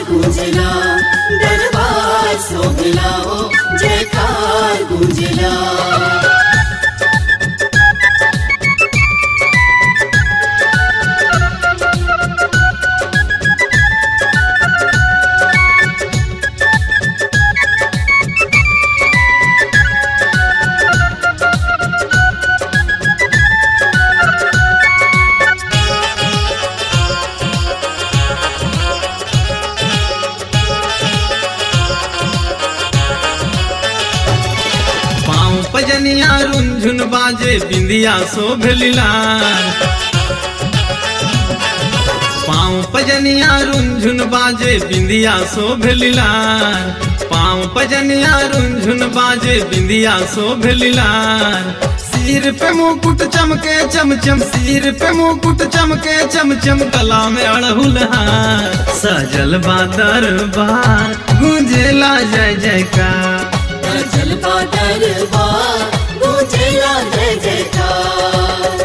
गूंजला दरबार सोहला हो जयकार गूंजला पाँव पजनिया रुंझुन बाजे बिंदिया शोभलिलार पाँव पजनिया रुंझुन बाजे बिंदिया शोभलिलार पाँव पजनिया रुंझुन बाजे बिंदिया शोभलिलार सिर पे मुकुट चमके चमचम सिर पे मुकुट चमके चमचम गला में अड़हुल हार सजल बा दरबार गूंजेला जय जयकार जल का दरबार गूंजला जय जयकार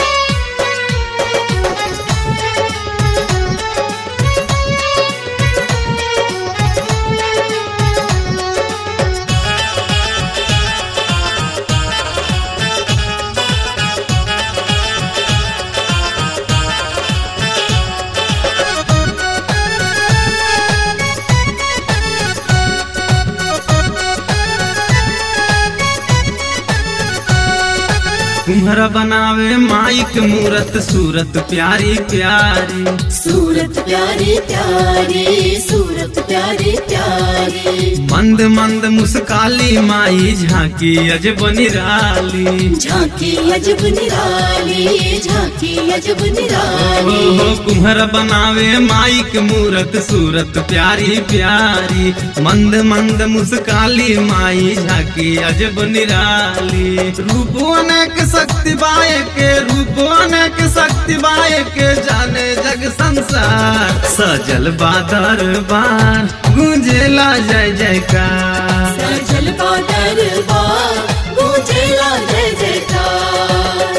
कुम्हरा बनावे माइक मूरत सूरत प्यारी प्यारी सूरत प्यारी प्यारी सूरत प्यारी प्यारी मंद मंद मुस्काली माई झांकी अजब निराली झांकी अजब निराली झांकी अजब हो निराली हो कुम्हरा बनावे माइक मूरत सूरत प्यारी प्यारी मंद मंद मुस्काली माई झांकी अजब निराली रूप अनेक शक्ति बाय के रूप अनेक शक्ति बाय के जाने जग संसार सजल बादर बार गूंजेला जय जयकार सजल का दरबार गूंजला जय जयकार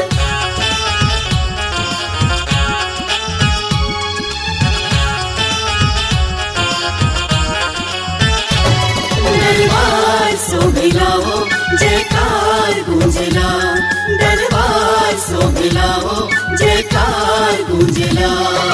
दरबार सोभिला हो जयकार गूंजला दरबार सोभिला हो जयकार गूंजला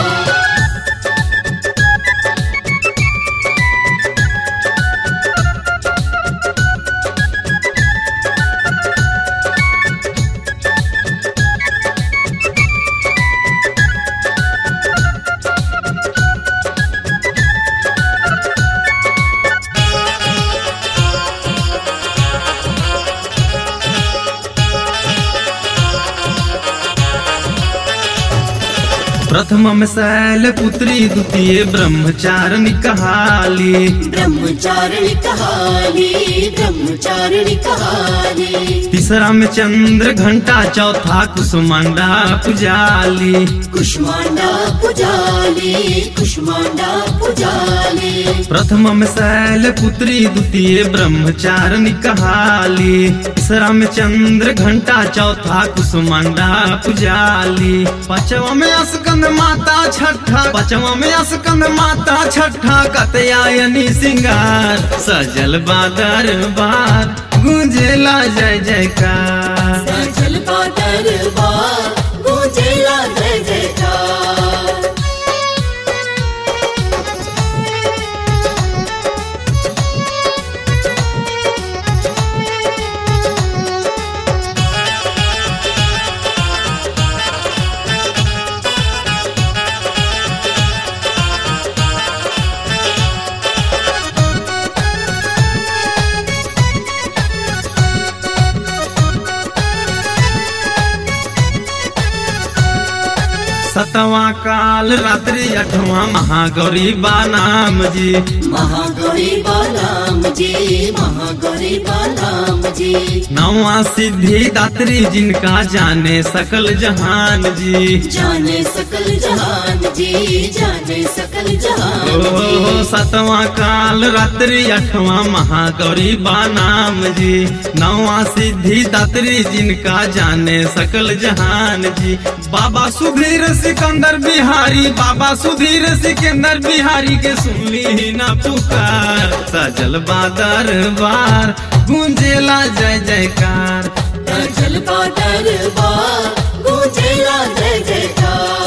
प्रथम में शैल पुत्री द्वितीय ब्रह्मचारिणी कहाली ब्रह्मचारिणी कहानी ब्रह्मचारिणी कहानी तीसरा में चंद्र घंटा चौथा कुसुमांडा पुजाली कुष्मांडा पुजाली कुष्मांडा पुजाली प्रथम में शैल पुत्री द्वितीय ब्रह्मचारिणी कहाली तीसरा में चंद्र घंटा चौथा कुसुमांडा पुजाली पांचवा में अस्कंद माता छठा पांचवा में अस्कंद माता छठा कतयायनी सिंगार सजल बादर बार गूंजेला जय जयकार सजल का दरबार गूंजेला जय जयकार सतवा काल रात्रि अठवा महागौरी बा नाम जी महागौरी बालाम जी महागौरी नाम जी नवा सिद्धि दात्री जिनका जाने सकल जहान जी जाने सकल जहान जी जाने सकल जहान ओ जी सतवां काल रात्रि अठवां महागौरी बा नाम जी नवा सिद्धि दात्री जिनका जाने सकल जहान जी बाबा सुधीर सिकंदर बिहारी बाबा सुधीर सिकंदर बिहारी के सुनली ना पुकार सजल बादर बार गूंजेला जय जयकार जल का दरबार गूंजेला जय जयकार